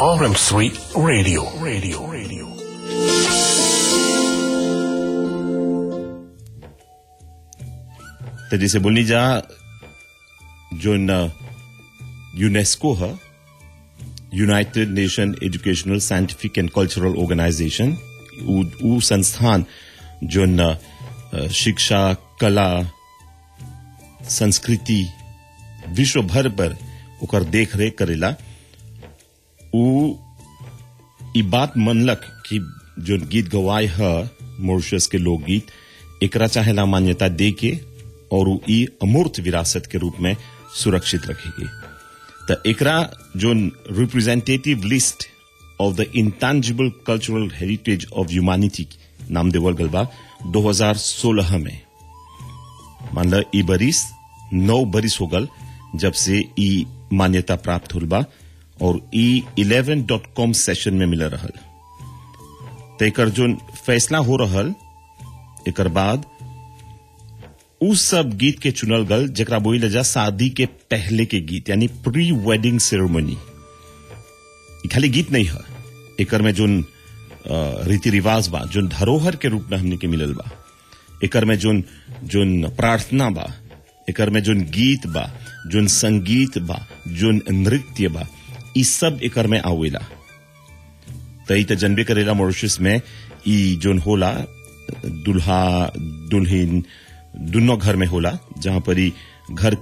RM3 Radio. Radio. Radio. तो जैसे बोलनी जा जो यूनेस्को है United Nation Educational Scientific and Cultural Organization उ संस्थान जो न, अ, शिक्षा कला संस्कृति विश्व भर पर ओकर देख रेख करेला उ ई बात मनलक कि जो गीत गवाए है मॉरिशस के लोकगीत एकरा चाहेला मान्यता दे के और उ ई अमूर्त विरासत के रूप में सुरक्षित रखेगी तो एकरा जो representative list of the intangible cultural heritage of humanity नाम देवल गल बा 2016 में मान ल ई बरिस नौ बरिस हो गल जब से ई मान्यता प्राप्त हुल बा और ई इलेवन डॉट कॉम सेशन में मिल रहल तो एकर जो फैसला हो रहल एकर बाद उ सब गीत के चुनल गल जरा बोल जा शादी के पहले के गीत यानी प्री वेडिंग सेरेमनी ई खाली गीत नहीं है एकर में जोन अ, रीति रिवाज बा जोन धरोहर के रूप में हमने के मिलल बा एकर में जोन जोन प्रार्थना बा एकर में जोन गीत बा जोन संगीत बा जोन नृत्य बा ई सब एकर में आवेला त ई त जनबे करेला मॉरिशस में ई जोन होला दुल्हा दुल्हन दुनो घर में होला जहां पर ई घर